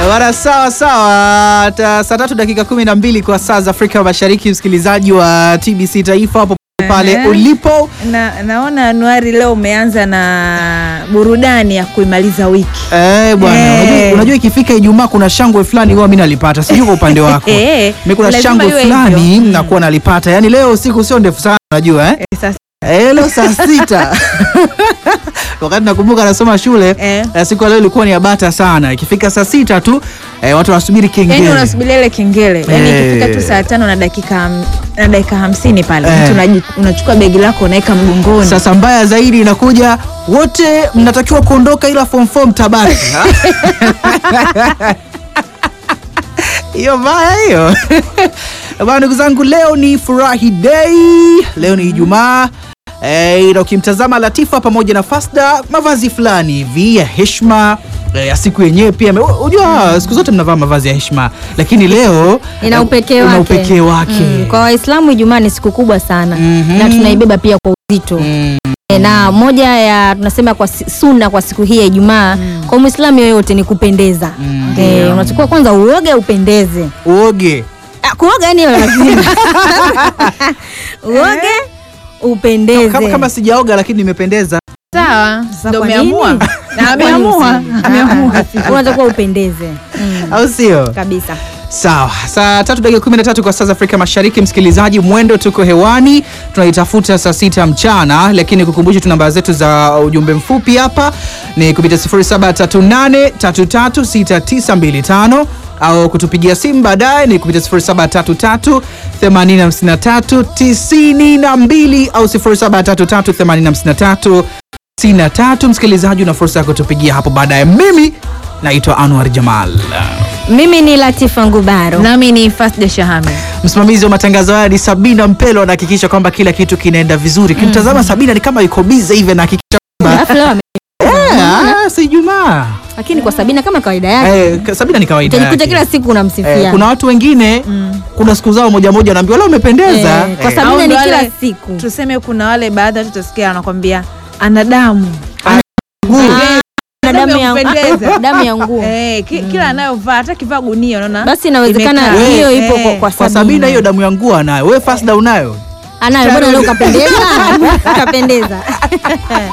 Bana, sawa sawa. Ta- Saa tatu dakika kumi na mbili kwa saa za Afrika Mashariki, msikilizaji wa TBC Taifa hapo pale Ehe. ulipo. Na, naona Anuari leo umeanza na burudani ya kuimaliza wiki. Eh, bwana, Eh. unajua, unajua ikifika Ijumaa kuna shangwe fulani huwa mimi nalipata, sijui kwa upande wako. Eh, Mimi kuna lazima shangwe iwe fulani hivyo. nakuwa nalipata, yaani leo siku sio ndefu sana, unajua eh? Eh, sasa Eh, leo saa sita wakati nakumbuka nasoma shule Eh. eh, siku ya leo ilikuwa ni ya bata sana. Ikifika saa sita tu eh, watu wanasubiri yani kengele. unasubiria ile kengele yani Eh. ikifika tu saa tano na dakika ham- na dakika hamsini pale Eh. mtu unaji- unachukua begi lako unaweka mgongoni Sasa mbaya zaidi inakuja, wote mnatakiwa kuondoka, ila form 4 mtabaki. Hiyo mbaya hiyo. Bana, ndugu zangu, leo ni furahi day, leo ni Ijumaa. Eh, na ukimtazama Latifa pamoja na Fasda, mavazi fulani hivi ya heshima eh, ya siku yenyewe pia. ame- Unajua siku zote mnavaa mavazi ya heshima, lakini leo ina eh, upekee una wake, upekee wake. Mm, kwa Waislamu Ijumaa ni siku kubwa sana Mhm. na tunaibeba pia kwa uzito Mm. E, na moja ya tunasema kwa si- sunna kwa siku hii ya Ijumaa kwa Muislamu yoyote ni kupendeza. E, unachukua kwanza uoge upendeze. Uoge Ah, kuoga yani lazima uoge upendeze. kama, kama sijaoga lakini nimependeza. sawa Sasa ndo kwa umeamua nini? Na ameamua ameamua unatakiwa upendeze mm, au sio? kabisa. Sawa, saa tatu dakika kumi na tatu kwa saa za Afrika Mashariki. Msikilizaji, mwendo tuko hewani, tunaitafuta saa sita mchana, lakini kukumbusha tu namba zetu za ujumbe mfupi hapa ni kupitia 0738336925 au kutupigia simu baadaye ni kupitia 0733859392 au 07338593 93. Msikilizaji, una fursa ya kutupigia hapo baadaye. Mimi naitwa Anwar Jamal. Mimi ni Latifa Ngubaro. nami ni Fasda Shahame Msimamizi wa matangazo haya ni Sabina Mpelo, anahakikisha kwamba kila kitu kinaenda vizuri. Kimtazama Sabina ni kama yuko bize hivi, anahakikisha kwamba Alafu leo ame- Eh, si Ijumaa. lakini kwa Sabina kama kawaida yake Eh, ka- Sabina ni kawaida utajikuta yake. kila siku unamsifia. Eh, kuna watu wengine kuna siku zao moja moja wanaambiwa leo umependeza. Eh, kwa Eh, sababu- Sabina Au ni ndo kila wale- siku. tuseme kuna wale baadhi ya watu utasikia anakwambia ana damu Ah, na damu ya kupendeza. damu ya nguo. Eh, ki, kila anayovaa hata kivaa gunia unaona Basi inawezekana imekaa. hiyo Eh, ipo kwa, eh. kwa kwa Sabina hiyo damu ya nguo anayo. Wewe Fasda unayo? anayo bwana, leo kapendeza kapendeza.